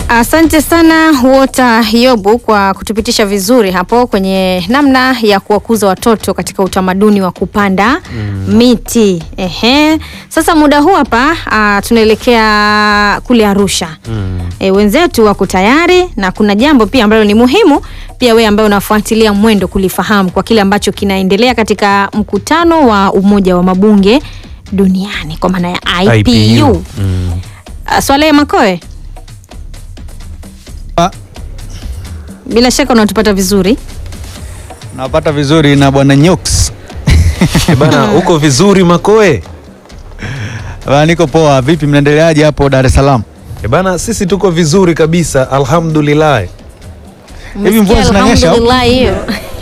Asante sana Wota Yobu kwa kutupitisha vizuri hapo kwenye namna ya kuwakuza watoto katika utamaduni wa kupanda miti. Ehe. Sasa muda huu hapa ah, tunaelekea kule Arusha. E, wenzetu wako tayari na kuna jambo pia ambalo ni muhimu pia wewe ambaye unafuatilia mwendo kulifahamu kwa kile ambacho kinaendelea katika mkutano wa Umoja wa Mabunge duniani kwa maana ya IPU. IPU. Mm. Ah, Swalehe Makoe, Ah, bila shaka unatupata vizuri. napata vizuri na bwana Nyox. Eh, Bana, uko vizuri Makoe? Bwana, niko poa. Vipi, mnaendeleaje hapo Dar es Salaam? Eh, Bana, sisi tuko vizuri kabisa, alhamdulillah. Hivi mvua Umesikia zinanyesha? alhamdulillah hiyo.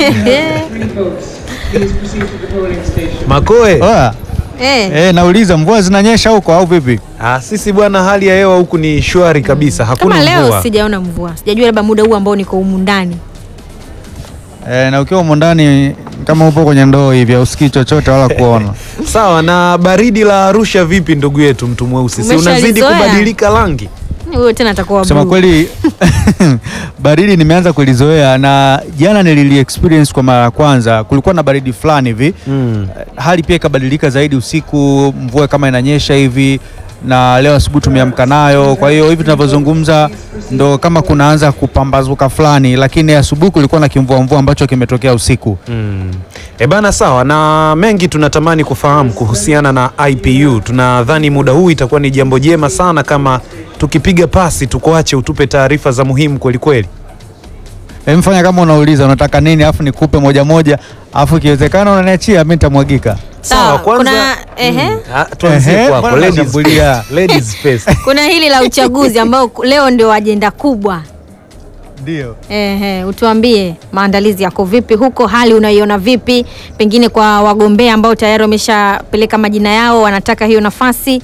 Makoe, Oya, Eh, eh, nauliza mvua zinanyesha huko au vipi? ah, sisi bwana, hali ya hewa huku ni shwari kabisa, hakuna kama leo mvua. sijaona mvua, sijajua labda muda huu ambao niko humu ndani. Eh, na ukiwa humo ndani kama upo kwenye ndoo hivi usikii chochote wala kuona. Sawa, na baridi la Arusha vipi ndugu yetu mtu mweusi? Si unazidi Umeshalizoea? kubadilika rangi? Huyo tena atakuwa Kusema blue. kweli baridi nimeanza kulizoea na jana nilili experience kwa mara ya kwanza. Kulikuwa na baridi fulani hivi Mm. hali pia ikabadilika zaidi usiku, mvua kama inanyesha hivi, na leo asubuhi tumeamka nayo. Kwa hiyo hivi tunavyozungumza ndo kama kunaanza kupambazuka fulani, lakini asubuhi kulikuwa na kimvua mvua ambacho kimetokea usiku. Mm. E bana, sawa na mengi tunatamani kufahamu kuhusiana na IPU. Tunadhani muda huu itakuwa ni jambo jema sana kama tukipiga pasi tukuache utupe taarifa za muhimu kweli kweli. Hem, fanya kama unauliza unataka nini, afu nikupe moja moja, afu ikiwezekana unaniachia mimi nitamwagika. Sawa, kuna ehe, Mm. Ah, tuanzie Ehe, kwako. mbona Ladies unashambulia? first. Ladies first. kuna hili la uchaguzi ambao leo ndio ajenda kubwa. Ndio. Ehe, utuambie maandalizi yako vipi huko, hali unaiona vipi, pengine kwa wagombea ambao tayari wameshapeleka majina yao, wanataka hiyo nafasi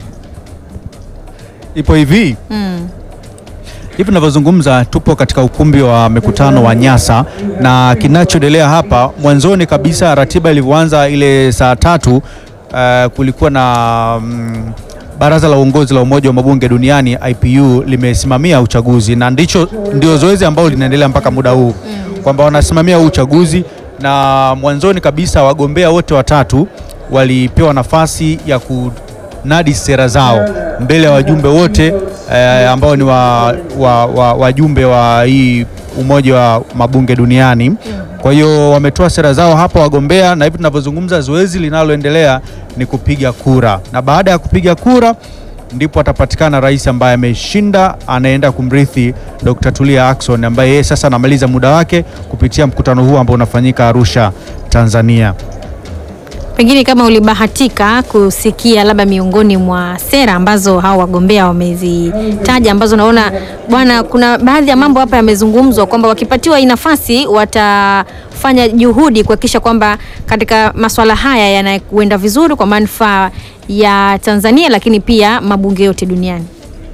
Ipo hivi mm. hivi tunavyozungumza, tupo katika ukumbi wa mikutano wa Nyasa, na kinachoendelea hapa, mwanzoni kabisa ratiba ilivyoanza ile saa tatu, uh, kulikuwa na mm, baraza la uongozi la Umoja wa Mabunge Duniani IPU limesimamia uchaguzi, na ndicho ndio zoezi ambalo linaendelea mpaka muda huu kwamba wanasimamia huu uchaguzi, na mwanzoni kabisa wagombea wote watatu walipewa nafasi ya kunadi sera zao mbele ya wajumbe wote eh, ambao ni wa, wa, wa, wajumbe wa hii Umoja wa Mabunge Duniani. Kwa hiyo wametoa sera zao hapa wagombea, na hivi tunavyozungumza, zoezi linaloendelea ni kupiga kura, na baada ya kupiga kura ndipo atapatikana rais ambaye ameshinda, anaenda kumrithi Dr. Tulia Ackson ambaye yeye sasa anamaliza muda wake kupitia mkutano huu ambao unafanyika Arusha, Tanzania. Pengine kama ulibahatika kusikia labda miongoni mwa sera ambazo hao wagombea wamezitaja, ambazo naona bwana, kuna baadhi ya mambo hapa yamezungumzwa kwamba wakipatiwa hii nafasi watafanya juhudi kuhakikisha kwamba katika masuala haya yanakwenda vizuri kwa manufaa ya Tanzania, lakini pia mabunge yote duniani.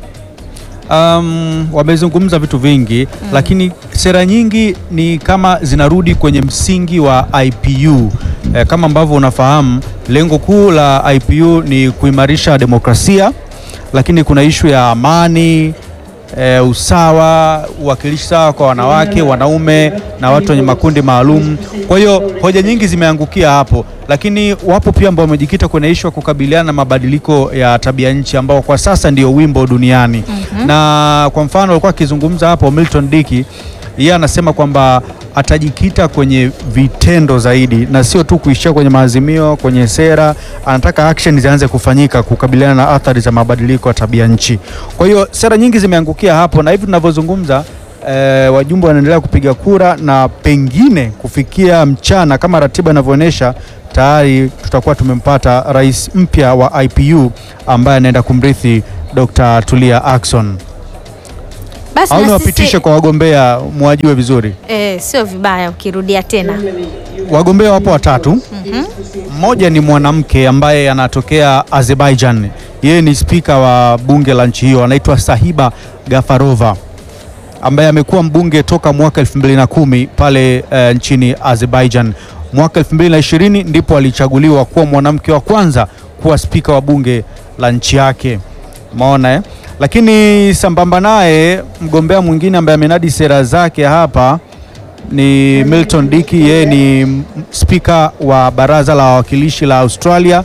Um, wamezungumza vitu vingi lakini sera nyingi ni kama zinarudi kwenye msingi wa IPU. Eh, kama ambavyo unafahamu lengo kuu la IPU ni kuimarisha demokrasia, lakini kuna ishu ya amani eh, usawa, uwakilishi sawa kwa wanawake, wanaume na watu wenye makundi maalum. Kwa hiyo hoja nyingi zimeangukia hapo, lakini wapo pia ambao wamejikita kwenye ishu ya kukabiliana na mabadiliko ya tabia nchi ambao kwa sasa ndio wimbo duniani na kwa mfano alikuwa akizungumza hapo Milton Diki, yeye anasema kwamba atajikita kwenye vitendo zaidi na sio tu kuishia kwenye maazimio, kwenye sera. Anataka action zianze kufanyika kukabiliana na athari za mabadiliko ya tabia nchi. Kwa hiyo sera nyingi zimeangukia hapo, na hivi tunavyozungumza eh, wajumbe wanaendelea kupiga kura na pengine kufikia mchana kama ratiba inavyoonyesha tayari tutakuwa tumempata rais mpya wa IPU ambaye anaenda kumrithi Dr. Tulia Ackson. Basi Au na niwapitishe sisi kwa wagombea mwajue vizuri. eh, sio vibaya ukirudia tena. Wagombea wapo watatu. Mmoja ni mwanamke ambaye anatokea Azerbaijan. Yeye ni spika wa bunge la nchi hiyo, anaitwa Sahiba Gafarova ambaye amekuwa mbunge toka mwaka 2010 pale eh, nchini Azerbaijan. Mwaka 2020 ndipo alichaguliwa kuwa mwanamke wa kwanza kuwa spika wa bunge la nchi yake. Umeona eh? Lakini sambamba naye mgombea mwingine ambaye amenadi sera zake hapa ni Milton Diki. Yeye ni m- spika wa baraza la wawakilishi la Australia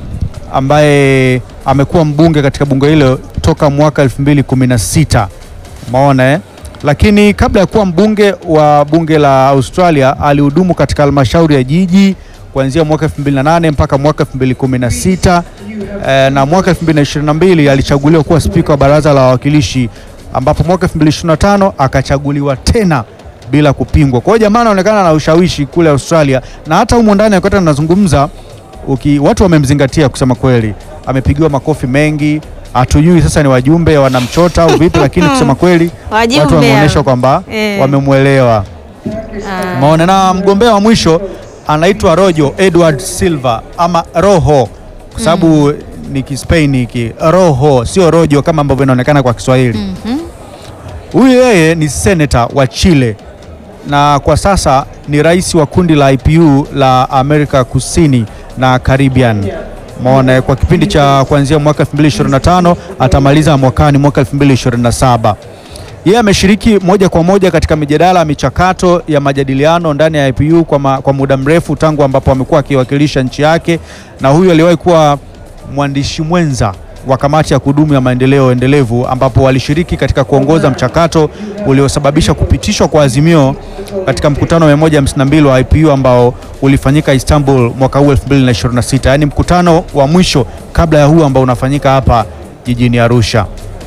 ambaye amekuwa mbunge katika bunge hilo toka mwaka 2016 maona eh? Lakini kabla ya kuwa mbunge wa bunge la Australia alihudumu katika halmashauri ya jiji kuanzia mwaka 2008 mpaka mwaka 2016 eh, na mwaka 2022 alichaguliwa kuwa spika wa baraza la wawakilishi ambapo mwaka 2025 akachaguliwa tena bila kupingwa. Kwa hiyo jamaa anaonekana na ushawishi kule Australia, na hata humu ndani wakati anazungumza uki, watu wamemzingatia kusema kweli, amepigiwa makofi mengi. Hatujui sasa ni wajumbe wanamchota au vipi, lakini kusema kweli Wajumbe watu wameonyesha hao. kwamba Eh. wamemwelewa. Ah. Maona na mgombea wa mwisho anaitwa Rojo Edward Silva ama Roho kwa sababu ni Kispain hiki Roho, sio Rojo kama ambavyo inaonekana kwa Kiswahili. Huyu yeye ni seneta wa Chile na kwa sasa ni rais wa kundi la IPU la Amerika Kusini na Caribbean. Maona kwa kipindi cha kuanzia mwaka 2025 atamaliza mwakani mwaka 2027. Yeye ameshiriki moja kwa moja katika mijadala ya michakato ya majadiliano ndani ya IPU kwa, ma, kwa muda mrefu tangu ambapo amekuwa akiwakilisha nchi yake, na huyu aliwahi kuwa mwandishi mwenza wa kamati ya kudumu ya maendeleo endelevu ambapo walishiriki katika kuongoza mchakato uliosababisha kupitishwa kwa azimio katika mkutano wa 152 wa IPU ambao ulifanyika Istanbul mwaka huu 2026, yaani mkutano wa mwisho kabla ya huu ambao unafanyika hapa jijini Arusha.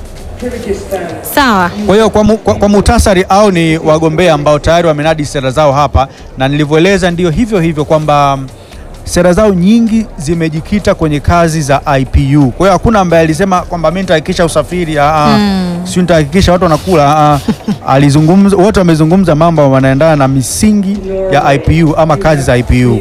Sawa. Kwa hiyo kwa, mu, kwa, kwa muhtasari au ni wagombea ambao tayari wamenadi sera zao hapa, na nilivyoeleza ndio hivyo hivyo kwamba mm, sera zao nyingi zimejikita kwenye kazi za IPU. Kwa hiyo hakuna ambaye alisema kwamba mimi nitahakikisha usafiri, ah, mm. sio nitahakikisha watu wanakula. ah, alizungumza, wote wamezungumza mambo wanaendana na misingi ya IPU ama kazi za IPU.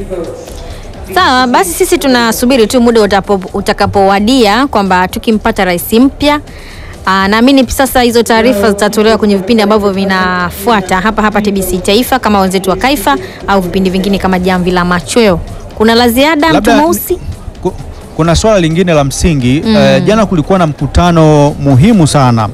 Sawa, basi sisi tunasubiri tu muda utapo- utakapowadia kwamba tukimpata rais mpya. Aa, naamini sasa hizo taarifa zitatolewa kwenye vipindi ambavyo vinafuata hapa hapa TBC Taifa kama wenzetu wa Kaifa au vipindi vingine kama Jamvi la Machweo. Kuna la ziada mtu Labda- mweusi? Ku- Kuna swala lingine la msingi eh, jana kulikuwa na mkutano muhimu sana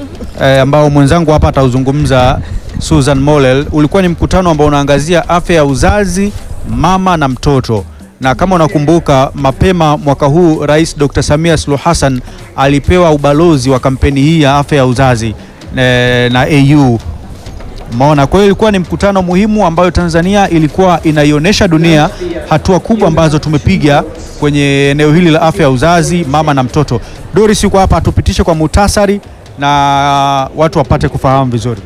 eh, ambao mwenzangu hapa atauzungumza Susan Molel. Ulikuwa ni mkutano ambao unaangazia afya ya uzazi, mama na mtoto, na kama unakumbuka mapema mwaka huu Rais Dr. Samia Suluhu Hassan alipewa ubalozi wa kampeni hii ya afya ya uzazi eh, na AU Maona, kwa hiyo ilikuwa ni mkutano muhimu ambayo Tanzania ilikuwa inaionyesha dunia hatua kubwa ambazo tumepiga kwenye eneo hili la afya ya uzazi, mama na mtoto. Doris yuko hapa atupitishe kwa muhtasari na watu wapate kufahamu vizuri.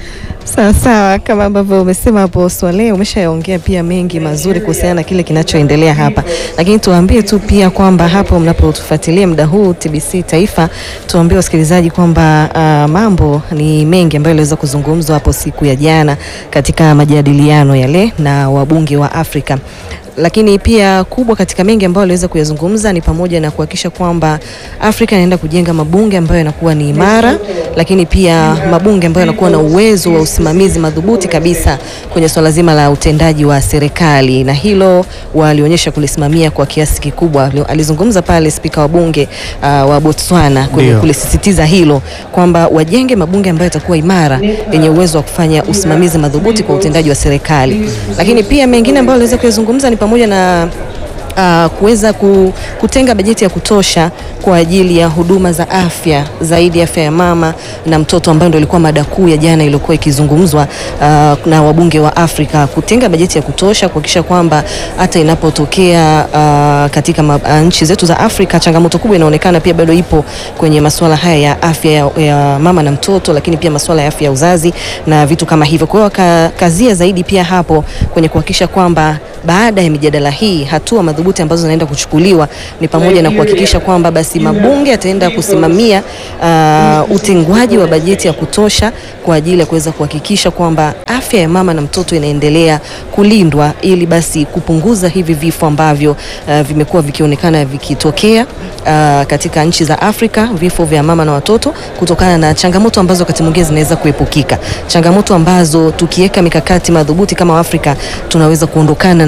Sawa sawa, kama ambavyo umesema hapo Swale, umeshayaongea pia mengi mazuri kuhusiana na kile kinachoendelea hapa, lakini tuwaambie tu pia kwamba hapo mnapotufuatilia muda huu TBC Taifa, tuwaambie wasikilizaji kwamba uh, mambo ni mengi ambayo yaliweza kuzungumzwa hapo siku ya jana katika majadiliano yale na wabunge wa Afrika lakini pia kubwa katika mengi ambayo aliweza kuyazungumza ni pamoja na kuhakikisha kwamba Afrika inaenda kujenga mabunge ambayo yanakuwa ni imara, lakini pia mabunge ambayo yanakuwa na uwezo wa usimamizi madhubuti kabisa kwenye swala zima la utendaji wa serikali, na hilo walionyesha kulisimamia kwa kiasi kikubwa. Alizungumza pale spika wa bunge uh, wa Botswana kwenye Ndio. kulisisitiza hilo kwamba wajenge mabunge ambayo yatakuwa imara yenye uwezo wa kufanya usimamizi madhubuti kwa utendaji wa serikali, lakini pia mengine ambayo aliweza kuyazungumza ni pamoja na uh, kuweza ku, kutenga bajeti ya kutosha kwa ajili ya huduma za afya zaidi afya ya mama na mtoto ambayo ndio ilikuwa mada kuu ya jana iliyokuwa ikizungumzwa uh, na wabunge wa Afrika, kutenga bajeti ya kutosha kuhakikisha kwamba hata inapotokea uh, katika ma, uh, nchi zetu za Afrika changamoto kubwa inaonekana pia bado ipo kwenye masuala haya ya afya ya, ya mama na mtoto, lakini pia masuala ya afya ya uzazi na vitu kama hivyo. Kwa hiyo wakakazia zaidi pia hapo kwenye kuhakikisha kwamba baada ya mijadala hii hatua madhubuti ambazo zinaenda kuchukuliwa ni pamoja na kuhakikisha kwamba basi mabunge yataenda kusimamia uh, utengwaji wa bajeti ya kutosha kwa ajili ya kuweza kuhakikisha kwamba afya ya mama na mtoto inaendelea kulindwa ili basi kupunguza hivi vifo ambavyo uh, vimekuwa vikionekana vikitokea uh, katika nchi za Afrika, vifo vya mama na watoto kutokana na changamoto ambazo wakati mwingine zinaweza kuepukika, changamoto ambazo tukiweka mikakati madhubuti kama Afrika tunaweza kuondokana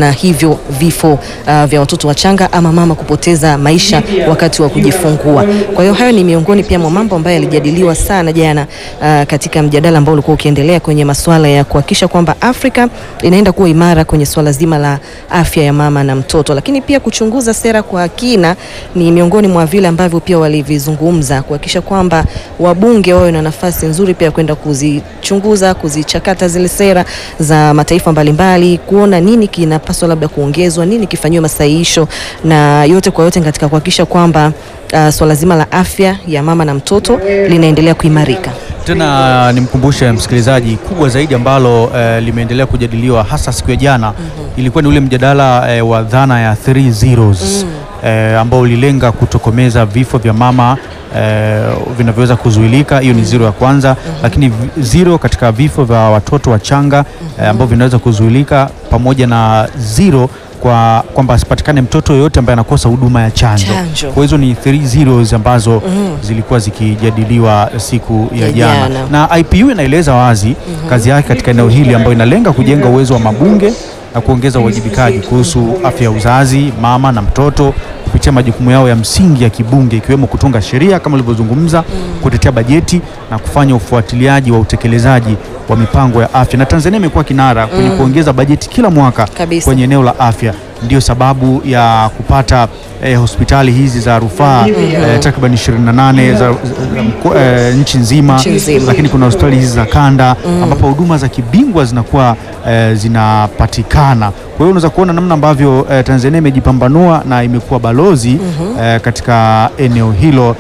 na hivyo vifo uh, vya watoto wachanga ama mama kupoteza maisha wakati wa kujifungua. Kwa hiyo hayo ni miongoni pia mwa mambo ambayo yalijadiliwa sana jana uh, katika mjadala ambao ulikuwa ukiendelea kwenye masuala ya kuhakikisha kwamba Afrika inaenda kuwa imara kwenye swala zima la afya ya mama na mtoto, lakini pia kuchunguza sera kwa kina ni miongoni mwa vile ambavyo pia walivizungumza, kuhakikisha kwamba wabunge wawe na nafasi nzuri pia kwenda kuzichunguza, kuzichakata zile sera za mataifa mbalimbali, kuona nini kinapaswa labda kuongezwa, nini kifanyiwe masahihisho, na yote kwa yote katika kuhakikisha kwamba uh, swala zima la afya ya mama na mtoto linaendelea kuimarika. Tena nimkumbushe msikilizaji, kubwa zaidi ambalo eh, limeendelea kujadiliwa hasa siku ya jana ilikuwa ni ule mjadala eh, wa dhana ya three zeros eh, ambao ulilenga kutokomeza vifo vya mama eh, vinavyoweza kuzuilika. Hiyo ni zero ya kwanza, lakini vi- zero katika vifo vya watoto wachanga eh, ambao vinaweza kuzuilika, pamoja na zero kwa kwamba asipatikane mtoto yoyote ambaye anakosa huduma ya chanjo. Chanjo. Kwa hizo ni three zeros ambazo zilikuwa zikijadiliwa siku ya Ya jana jana. na IPU inaeleza wazi kazi yake katika eneo hili ambayo inalenga kujenga uwezo wa mabunge na kuongeza uwajibikaji kuhusu afya ya uzazi, mama na mtoto kupitia majukumu yao ya msingi ya kibunge ikiwemo kutunga sheria kama ulivyozungumza, kutetea bajeti na kufanya ufuatiliaji wa utekelezaji wa mipango ya afya. Na Tanzania imekuwa kinara kwenye kuongeza bajeti kila mwaka Kabisa. kwenye eneo la afya. Ndio sababu ya kupata eh, hospitali hizi za rufaa eh, takriban 28 za, za, mko- eh, nchi nzima, Nchi nzima. lakini kuna hospitali hizi za kanda ambapo huduma za kibingwa zinakuwa eh, zinapatikana. Kwa hiyo unaweza kuona namna ambavyo eh, Tanzania imejipambanua na imekuwa balozi eh, katika eneo hilo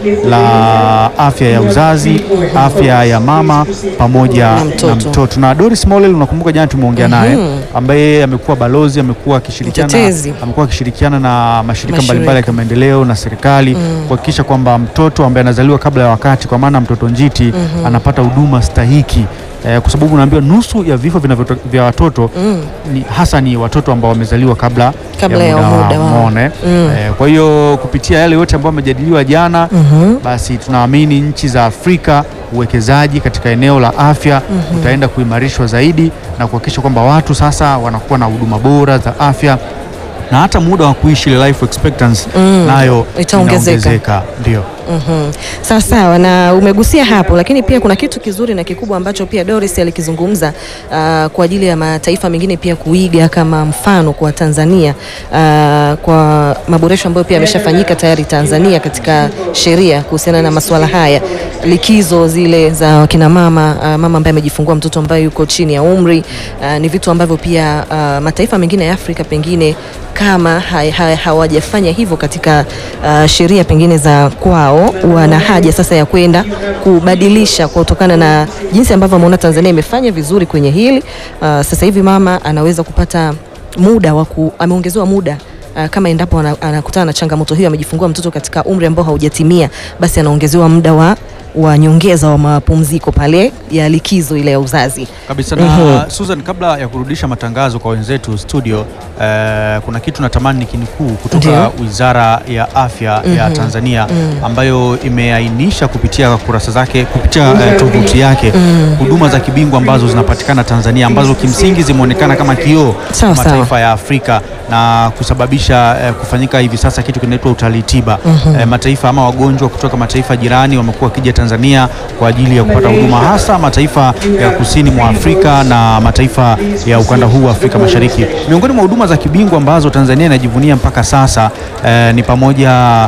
la afya ya uzazi, afya ya mama pamoja Na mtoto. na mtoto. Na Doris Molel unakumbuka jana tumeongea naye ambaye amekuwa balozi, amekuwa akishirikiana Mtetezi. amekuwa akishirikiana na mashirika Mashirika. mbalimbali ya kimaendeleo na serikali kuhakikisha kwamba mtoto ambaye anazaliwa kabla ya wakati, kwa maana mtoto njiti, anapata huduma stahiki eh, kwa sababu unaambiwa nusu ya vifo vinavyoto- vya watoto ni, hasa ni watoto ambao wamezaliwa kabla, Kabla ya muda wao. umeona, eh? Eh, kwa hiyo kupitia yale yote ambayo yamejadiliwa jana basi tunaamini nchi za Afrika uwekezaji katika eneo la afya utaenda kuimarishwa zaidi na kuhakikisha kwamba watu sasa wanakuwa na huduma bora za afya na hata muda wa kuishi ile life expectancy nayo Itaongezeka. inaongezeka. Ndio. Mhm. Sawa sawa, na umegusia hapo, lakini pia kuna kitu kizuri na kikubwa ambacho pia Doris alikizungumza ah, kwa ajili ya mataifa mengine pia kuiga kama mfano kwa Tanzania ah, kwa maboresho ambayo pia yameshafanyika tayari Tanzania katika sheria kuhusiana na masuala haya, likizo zile za wakina mama ah, mama ambaye amejifungua mtoto ambaye yuko chini ya umri ah, ni vitu ambavyo pia ah, mataifa mengine ya Afrika pengine kama ha- ha- hawajafanya hivyo katika uh, sheria pengine za kwao, wana haja sasa ya kwenda kubadilisha kutokana na jinsi ambavyo ameona Tanzania imefanya vizuri kwenye hili. Uh, sasa hivi mama anaweza kupata muda wa ku, ameongezewa muda Uh, kama endapo ana- anakutana na changamoto hiyo, amejifungua mtoto katika umri ambao haujatimia, basi anaongezewa muda wa, wa nyongeza wa mapumziko pale ya likizo ile ya uzazi. kabisa na Susan, kabla ya kurudisha matangazo kwa wenzetu studio, eh, kuna kitu natamani nikinukuu kutoka Ndio. Wizara ya Afya ya Tanzania ambayo imeainisha kupitia kurasa zake kupitia eh, tovuti yake huduma za kibingwa ambazo zinapatikana Tanzania ambazo kimsingi zimeonekana kama kioo Sawa, kwa sawa. mataifa ya Afrika na kusababisha eh, kufanyika hivi sasa kitu kinaitwa utalii tiba. Eh, mataifa ama wagonjwa kutoka mataifa jirani wamekuwa wakija Tanzania kwa ajili ya kupata huduma, hasa mataifa ya kusini mwa Afrika na mataifa ya ukanda huu wa Afrika Mashariki. Miongoni mwa huduma za kibingwa ambazo Tanzania inajivunia mpaka sasa eh, ni pamoja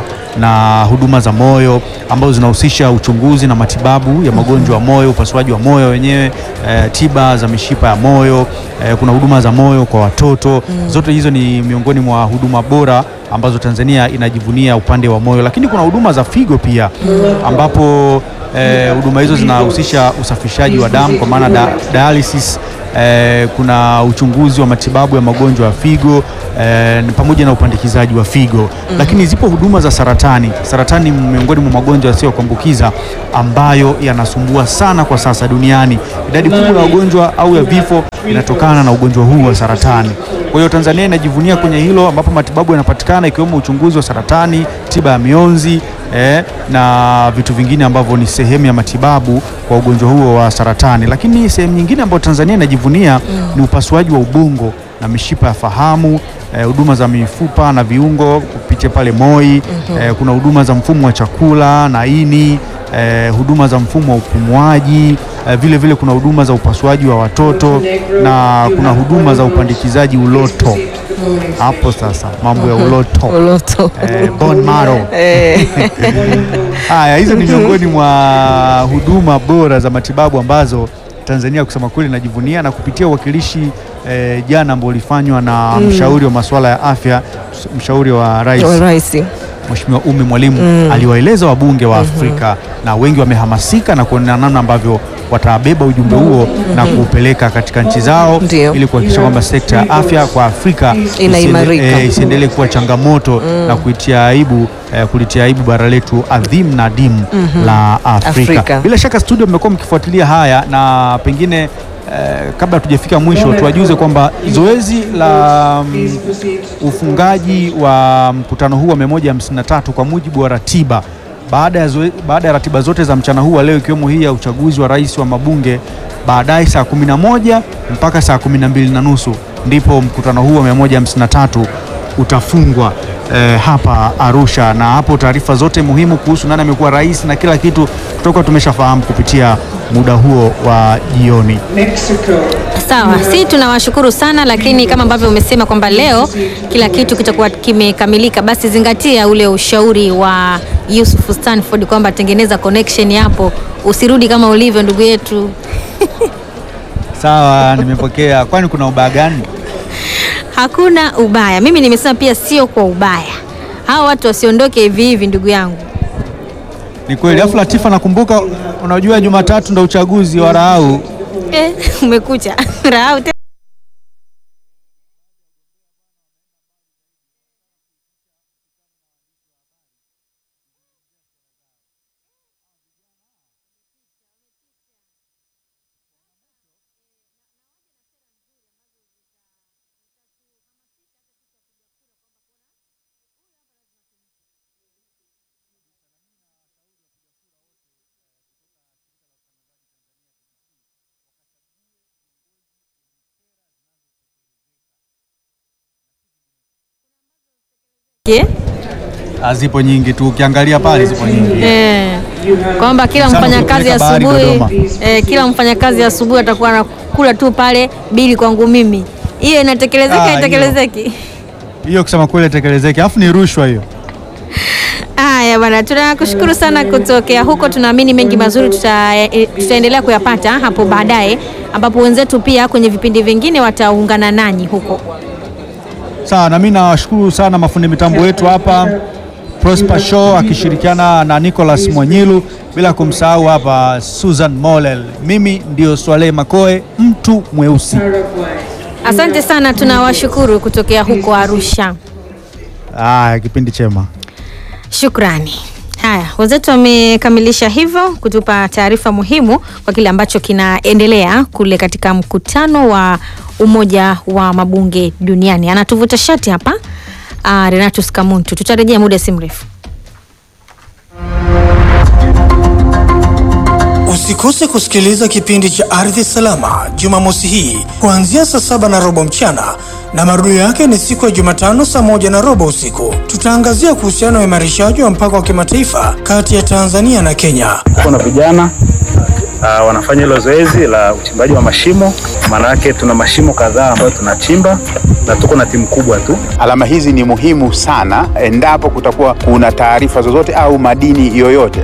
na huduma za moyo ambazo zinahusisha uchunguzi na matibabu ya magonjwa ya moyo, upasuaji wa moyo wenyewe, eh, tiba za mishipa ya moyo, eh, kuna huduma za moyo kwa watoto. Zote hizo ni miongoni mwa huduma bora ambazo Tanzania inajivunia upande wa moyo, lakini kuna huduma za figo pia ambapo eh, huduma hizo zinahusisha usafishaji wa damu kwa maana da, dialysis eh, kuna uchunguzi wa matibabu ya magonjwa ya figo eh, pamoja na upandikizaji wa figo lakini zipo huduma za saratani. Saratani ni miongoni mwa magonjwa yasiyo kuambukiza ambayo yanasumbua sana kwa sasa duniani. Idadi kubwa ya wagonjwa au ya vifo inatokana na ugonjwa huu wa saratani. Kwa hiyo Tanzania inajivunia kwenye hilo ambapo matibabu yanapatikana ikiwemo uchunguzi wa saratani, tiba ya mionzi eh, na vitu vingine ambavyo ni sehemu ya matibabu kwa ugonjwa huo wa saratani. Lakini sehemu nyingine ambayo Tanzania inajivunia ni upasuaji wa ubongo na mishipa ya fahamu eh, huduma za mifupa na viungo kupitia pale MOI eh, kuna huduma za mfumo wa chakula na ini eh, huduma za mfumo wa upumuaji eh, vile vile kuna huduma za upasuaji wa watoto na kuna huduma za upandikizaji uloto. Hapo sasa mambo ya uloto Uloto. eh, bone marrow Eh, Haya, hizo ni miongoni mwa huduma bora za matibabu ambazo Tanzania kusema kweli inajivunia na kupitia uwakilishi eh, jana ambao ulifanywa na mshauri wa masuala ya afya, mshauri wa rais wa rais. Mheshimiwa Ummy Mwalimu aliwaeleza wabunge wa Afrika na wengi wamehamasika na kuona namna ambavyo watabeba ujumbe huo na kuupeleka katika nchi zao Ndio. ili kuhakikisha kwamba sekta ya afya kwa Afrika Inaimarika. isiende- eh, isiendelee kuwa changamoto na kuitia aibu eh, kulitia aibu bara letu adhimu na adimu la Afrika. Afrika. Bila shaka studio mmekuwa mkifuatilia haya na pengine eh, kabla hatujafika mwisho tuwajuze kwamba zoezi la mm, ufungaji wa mkutano huu wa 153 kwa mujibu wa ratiba baada ya, zoe, baada ya ratiba zote za mchana huu wa leo ikiwemo hii ya uchaguzi wa rais wa mabunge baadaye saa 11 mpaka saa 12 na nusu ndipo mkutano huu wa 153 utafungwa eh, hapa Arusha, na hapo taarifa zote muhimu kuhusu nani amekuwa rais na kila kitu tutakuwa tumeshafahamu kupitia muda huo wa jioni. Sawa, si tunawashukuru sana, lakini kama ambavyo umesema kwamba leo kila kitu kitakuwa kimekamilika, basi zingatia ule ushauri wa Yusuf Stanford kwamba tengeneza connection hapo, usirudi kama ulivyo ndugu yetu. Sawa, nimepokea. Kwani kuna ubaya gani? Hakuna ubaya, mimi nimesema pia sio kwa ubaya, hawa watu wasiondoke hivi hivi, ndugu yangu. Ni kweli. Afu Latifa, nakumbuka unajua Jumatatu ndo uchaguzi wa Rahau. Eh, umekucha Rahau te- Je? Ah, Zipo nyingi tu, ukiangalia pale zipo nyingi. Eh, kwamba kila Sana mfanyakazi kupeleka bahari asubuhi Dodoma. eh, kila mfanyakazi asubuhi atakuwa anakula tu pale bili kwangu mimi. Hiyo inatekelezeka Ah, haitekelezeki? Hiyo kusema kweli tekelezeke, afu ni rushwa hiyo. Haya bwana, tunakushukuru sana kutokea huko. Tunaamini mengi mazuri tuta, eh, tutaendelea kuyapata hapo baadaye, ambapo wenzetu pia kwenye vipindi vingine wataungana nanyi huko. Sawa, na mimi nawashukuru sana mafundi mitambo wetu hapa Prosper Show akishirikiana na Nicholas Mwanyilu, bila kumsahau hapa Susan Molel. Mimi ndio Swaleh Makoe, mtu mweusi. Asante sana, tunawashukuru kutokea huko Arusha. Aya, kipindi chema. Shukrani. Haya, wenzetu wamekamilisha hivyo kutupa taarifa muhimu kwa kile ambacho kinaendelea kule katika mkutano wa Umoja wa Mabunge Duniani. Anatuvuta shati hapa uh, Renatus Kamuntu. Tutarejea muda si mrefu. Usikose kusikiliza kipindi cha Ardhi Salama Jumamosi hii kuanzia saa saba na robo mchana na marudio yake ni siku ya Jumatano saa moja na robo usiku. Tutaangazia kuhusiana na uimarishaji wa mpaka wa kimataifa kati ya Tanzania na Kenya. kuna vijana uh, wanafanya hilo zoezi la uchimbaji wa mashimo. Maana yake tuna mashimo kadhaa ambayo tunachimba na tuko na timu kubwa tu. Alama hizi ni muhimu sana endapo kutakuwa kuna taarifa zozote au madini yoyote